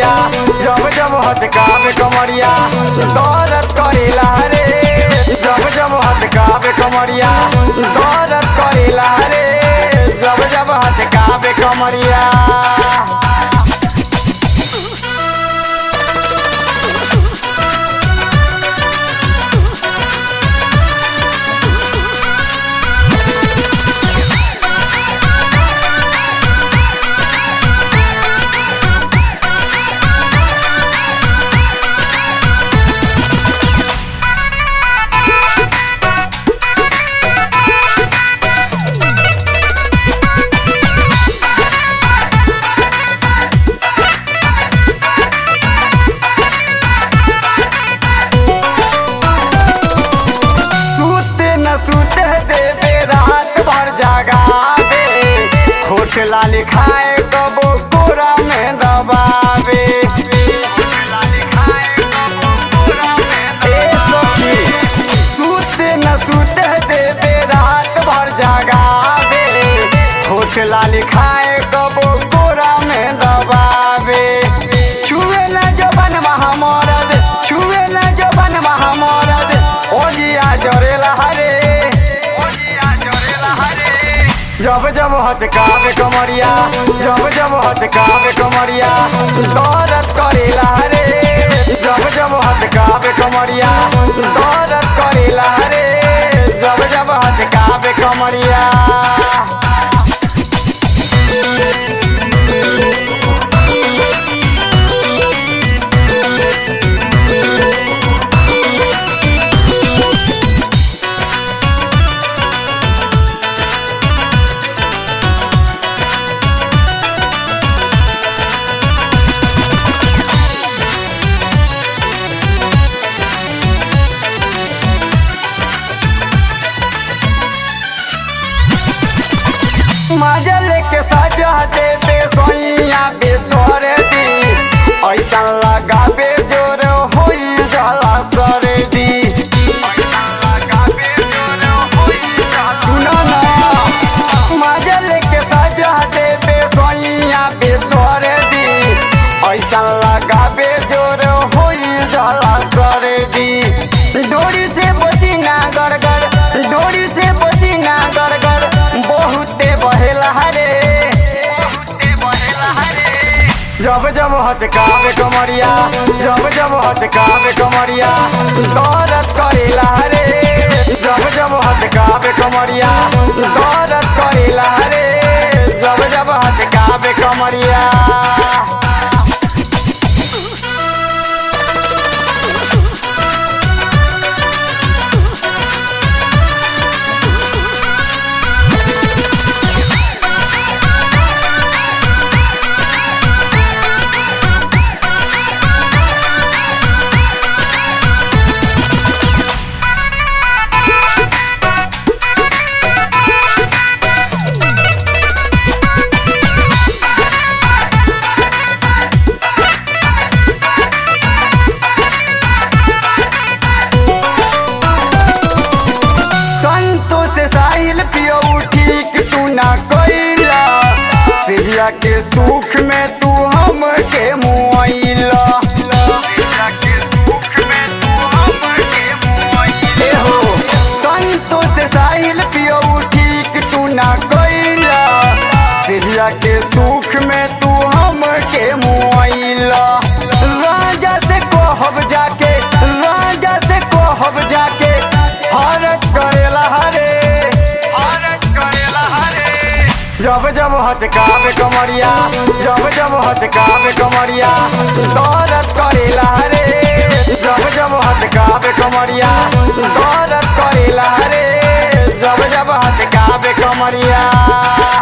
कमरिया जब जब हचकावे कमरिया दर्द करेला रे जब जब हचकावे कमरिया दर्द करेला रे जब जब हचकावे कमरिया सूते न सूते देवे रात भर जगावे खोट लाल खाए कबो कोरा में दबावे ए सखी, सूते न सूते देवे रात भर जगावे खोट लाल खाए कबो कोरा में दबावे छुए न जबन महामरद छुए न जबन महामरद ओलिया जरेला हरे ओलिया जरेला हरे जब जब हचकावे कमरिया जब जब हचकावे कमरिया दर्द करेला रे जब जब हचकावे कमरिया दर्द करेला रे जब जब हचकावे कमरिया मजा लेके सजा देबे सोइया बे तोरे दी ऐसा लगाबे जोर होई जाला सरदी सुनो ना मजा लेके सजा देबे सोइया बे तोरे दी ऐसा लगाबे जोर होई जाला सरदी डोरी से पसीना गड़गड़ डोरी से पसीना गड़गड़ बहुते बहेला रे जब जब हचकावे कमरिया जब जब हचकावे कमरिया दर्द करेला रे जब जब हचकावे कमरिया दर्द करेला रे जब जब हचकावे कमरिया संतोष साहिल पियो ठीक तू ना कोइला सिजिया के सुख में तू हम के मुआइला ए हो संतोष साहिल पियो ठीक तू ना कोइला सिजिया के सुख में तू हम के मुआइला राजा से कहब जाके राजा से कहब जाके हरक करेला हरे हरक करेला हरे जब जब हचकावे कमरिया जब जब हचकावे कमरिया दर्द करेला रे जब जब हचकावे कमरिया दर्द करेला रे जब जब हचकावे कमरिया